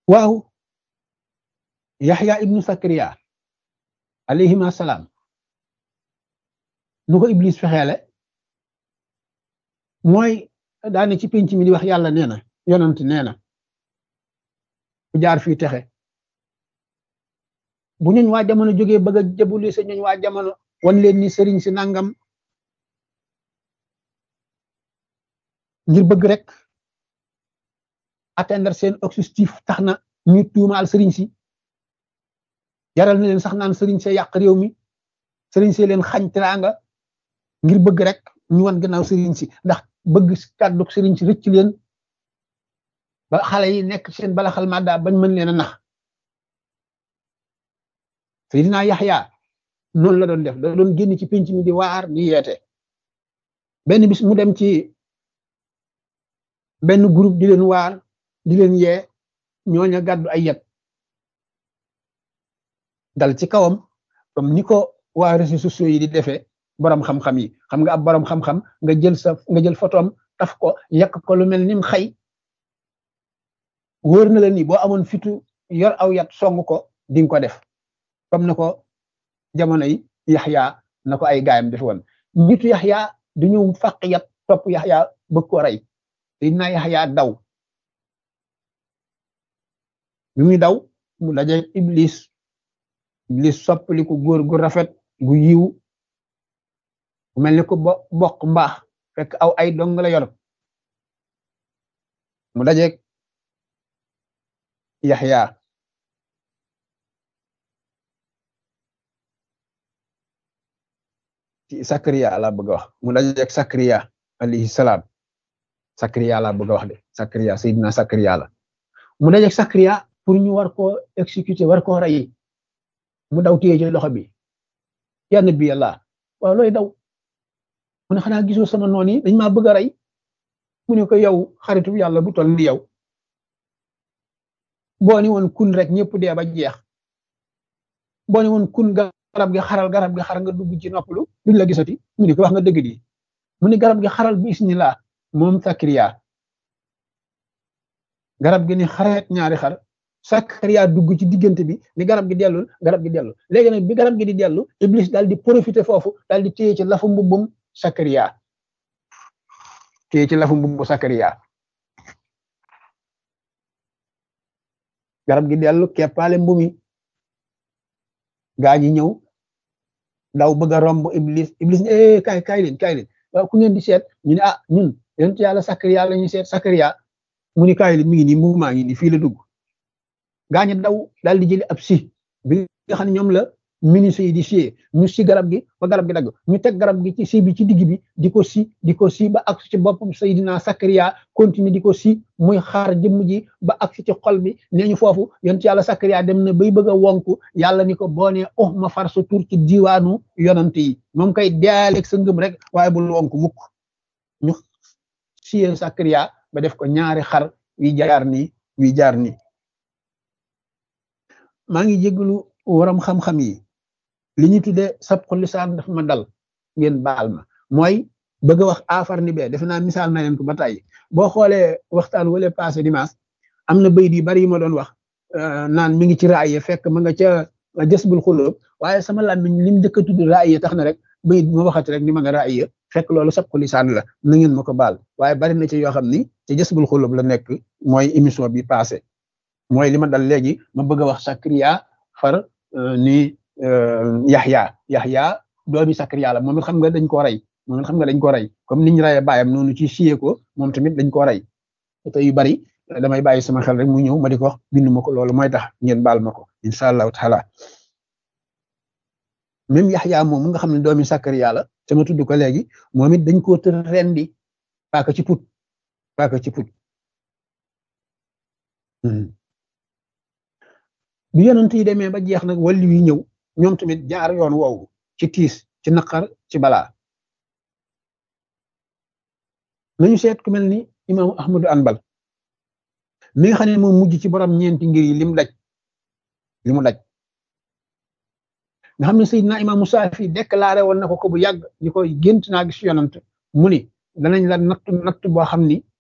waaw yaxya ibnu sakariya alayhima salaam nu ko iblis fexeele mooy daane ci penc mi di wax yàlla nee na yonant nee na ku jaar fii texe bu ñuñ waa jamono jógee bëgg a jëbuli sa ñuñ waa jamono wan leen ni sëriñ si nangam ngir bëgg rek atteindre seen objectif tax na ñu tuumaal sëriñ si jaral na leen sax naan sëriñ see yàq réew mi sëriñ see leen xañ teraanga ngir bëgg rek ñu wan gannaaw sëriñ si ndax bëgg kàddu sëriñ si rëcc leen ba xale yi nekk seen balaxal madda bañ mën leen a nax Seydina Yaxya noonu la doon def da doon génn ci penc mi di waar di yeete benn bis mu dem ci benn groupe di leen waar di leen yee ñooña gàddu ay yet dal ci kawam comme ni ko waa réseaux sociaux yi di defee borom xam-xam yi xam nga ab borom xam-xam nga jël sa nga jël photom taf ko yàq ko lu mel nim xay wóor na la ni boo amoon fitu yor aw yat song ko di nga ko def comme na ko jamono yi yaxya na ko ay gaayam def woon nitu yaxya du ñëw fàq yat topp yaxya bëgg ko rey dina yaxya daw bi muy daw mu daje iblis iblis soppali ko góor gu rafet gu yiw bu mel ni ko bo bokk mbaax fekk aw ay dong la yor mu dajeeg yaxya ci sakariya laa bëgg a wax mu dajeeg sakariya alayhi salaam sakariya laa bëgg a wax de sakariya sayidina sakariya la mu dajeeg sakariya pour ñu war koo exécuter war koo rey mu daw téye ci loxo bi ya nabi yàlla waaw looy daw mu ne xanaa gisoo sama noon yi dañ maa bëgg a rey mu ne ko yow xaritu yàlla bu toll ni yow boo ni woon kun rek ñëpp dee ba jeex boo ni woon kun garab gi xaral garab gi xar nga dugg ci noppalu duñ la gisati mu ne ko wax nga dëgg di mu ne garab gi xaral bi isnillah moom sakariya garab gi ni xareet ñaari xar sakariya dugg ci diggante bi ni garab gi dellul garab gi dellu léegi nag bi garab gi di dellu iblis daal di profiter foofu daal di téye ci lafu mbubbum sakariya téye ci lafu mbubbu sakariya garab gi dellu keppaale mbumi gaa ñi ñëw daw bëgg a romb iblis iblis eh kaay kaay leen kaay leen waaw ku ngeen di seet ñu ne ah ñun yonent yàlla sakariya la ñuy seet sakariya mu ni kaay leen mi ngi nii mbubu maa ngi nii fii la dugg gaa ñi daw daal di jëli ab si bi nga xam ne ñoom la ministre yi di siyee ñu si garab gi ba garab gi dagg ñu teg garab gi ci si bi ci digg bi di ko si di ko si ba ak ci boppam Seydina Sakariya continue di ko si muy xaar jëmm ji ba ak ci xol bi nee ñu foofu yonent yàlla Sakariya dem na bay bëgg a wonku yàlla ni ko boo nee oh ma far sa tur ci diwaanu yonant yi moom koy dealeeg sa ngëm rek waaye bul wonku mukk ñu siyee Sakariya ba def ko ñaari xar wi jaar nii wi jaar nii maa ngi jégalu waram xam-xam yi li ñu tuddee sabqu lisaan dafa ma dal ngeen baal ma mooy bëgg a wax afar ni bee defe naa misaal na leen ko ba tey boo xoolee waxtaan wala passé dimanche am na bayit yu bari yu ma doon wax naan mi ngi ci raaya fekk ma nga ca jësbul xulóob waaye sama làmmiñ lim njëkk a tudd raaya tax na rek bayit bi ma waxati rek ni ma nga raaya fekk loolu sabqu lisaan la na ngeen ma ko baal waaye bari na ci yoo xam ni ci jësbul xulóob la nekk mooy émission bi passé mooy li ma dal léegi ma bëgg a wax Sakariya far ni Yaxya Yaxya doomi Sakariya la moom it xam nga dañ koo rey moom it xam nga dañ koo rey comme niñ reyee baayam noonu ci siyee ko moom tamit dañ koo rey te yu bari damay bàyyi sama xel rek mu ñëw ma di ko wax bindu ma ko loolu mooy tax ngeen baal ma ko incha allahu taala même Yaxya moom nga xam ne doomi Sakariya la te ma tudd ko léegi moom it dañ koo tër rendi paaka ci put paaka ci put bi yonent yi demee ba jeex nag wàllu yi ñëw ñoom tamit jaar yoon woowu ci tiis ci naqar ci balaa nañu seet ku mel ni imaamu ahmadu anbal mi nga xam ne moom mujj ci borom ñeenti ngir yi lim daj li mu daj nga xam ne Seydina imaamu Saafi déclaré woon na ko ko bu yàgg ñu koy gént naa gis yonent mu ni danañ la natt natt boo xam ni